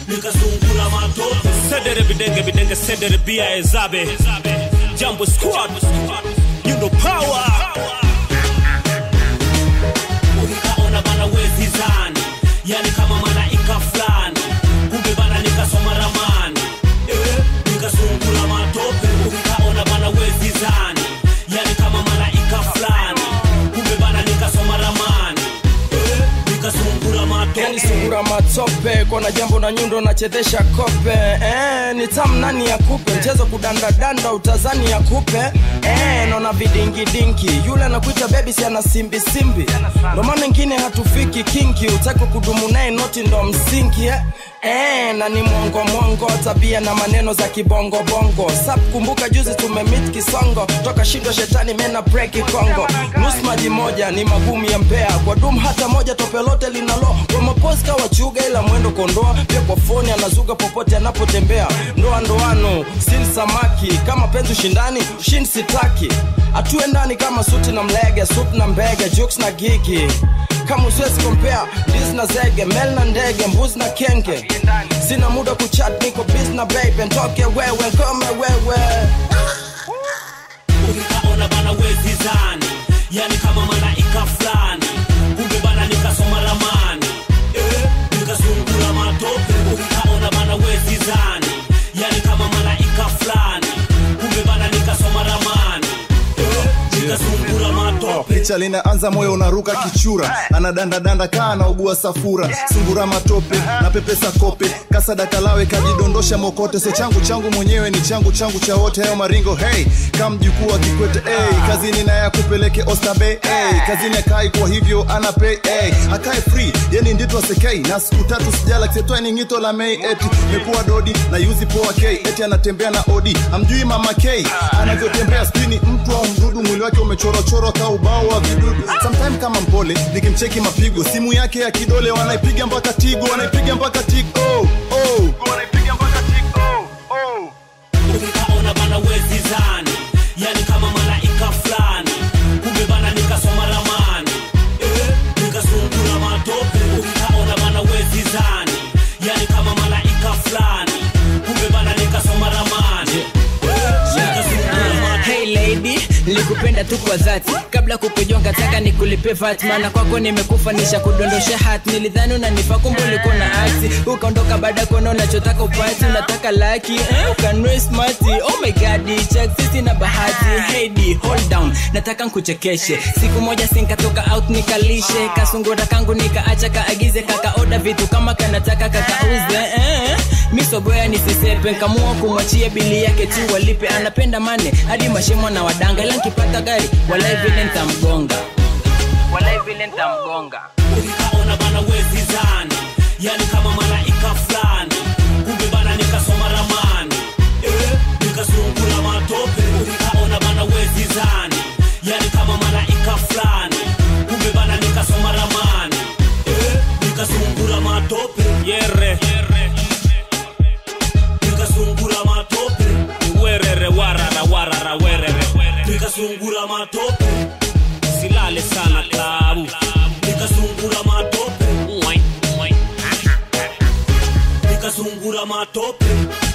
nikasungula matope sedere bidenge bidenge sedere bia ezabe jambo squad you know power nikaona bana wezi zani yani kama malaika fulani kumbe bana nikasoma ramani eh, nikasungula matope nikaona bana wezi zani yani kama malaika fulani kumbe bana nikasoma ramani eh, nikasungula matope yani sungura matope kona jambo na nyundo nachezesha kope eh, ni tamu nani ya kupe mchezo kudandadanda utazani ya kupe eh, naona vidingidingi yule anakuita bebi si ana simbisimbi ndo maana ingine hatufiki kinki utaki kudumu naye noti ndo msingi eh. Eh, na ni mwongo mwongo tabia na maneno za kibongobongo sap kumbuka juzi tumemit kisongo toka shindo shetani mena breki kongo nus maji moja ni magumu ya mbea kwa dum hata moja tope lote linalo kwa maposka wachuga ila mwendo kondoa pia kwa foni anazuga popote anapotembea ndoa ndoano sil samaki kama penzi ushindani shin sitaki atue ndani kama suti na mlege sup na mbege juks na gigi kama usiwezi kompea dis na zege mel na ndege mbuzi na kenge sina muda kuchat niko bis na babe ntoke wewe nkome wewe nikaona bana wezi zani yani kama malaika fulani kumbe bana nikasoma ramani eh, nikasungula matope nikaona bana wezi zani yani kama malaika fulani kumbe bana nikasoma ramani eh, nikasungula matope picha linaanza moyo unaruka kichura anadandadanda kaa anaugua safura sungura matope na pepesa kope kasadakalawe kajidondosha mokote so changu changu mwenyewe ni changu changu cha wote hayo maringo hey kamjukuu wa kikwete hey, kazini naye akupeleke ostabe hey, kazini akai kwa hivyo ana pay hey, akae free yeni ndito asekei na siku tatu sijala kisetwa ni ngito la mei eti mekuwa dodi na yuzi poa k eti anatembea na odi amjui mama k anavyotembea skrini mtu au mdudu mwili wake umechorochorwa ka ubao wa vidudu sometime kama mpole nikimcheki mapigo simu yake ya kidole wanaipiga mpaka tigo wanaipiga mpaka tigo oh, oh. wanaipiga mpaka tigo oh. nikaona bana wezi zani yani kama malaika fulani kumbe bana nikasoma ramani eh, nikasungula matope nikaona bana wezi zani yani kama malaika fulani kumbe bana nikasoma ramani eh, nikasungula matope hey lady likupenda tu kwa dhati kabla kukujonga taka nikulipe vat maana kwako nimekufa nisha kudondosha hat nilidhani unanifa kumbe ulikuwa na akti ukaondoka baada ya kuona unachotaka upati unataka laki eh, ukanwe smati oh my god check sisi na bahati hey D, hold down nataka nkuchekeshe siku moja sinkatoka out nikalishe kasungura kangu nikaacha kaagize kakaoda vitu kama kanataka kakauze eh, misogoya nisisepe nkamua kumwachia bili yake tu walipe anapenda mane hadi mashimo na wadanga ila nkipata gari walai vile ntamgonga walai vile ntamgonga nikaona bana wezi zani yani kama malaika fulani kumbe bana nikasoma ramani eh, nikasungula matope nikaona bana wezi zani yani kama malaika fulani kumbe bana nikasoma ramani eh, nikasungula matope yere nikasungula matope werere warara warara werere nikasungula matope silale sana klabu nikasungula matope Mwai, mwai. nikasungula matope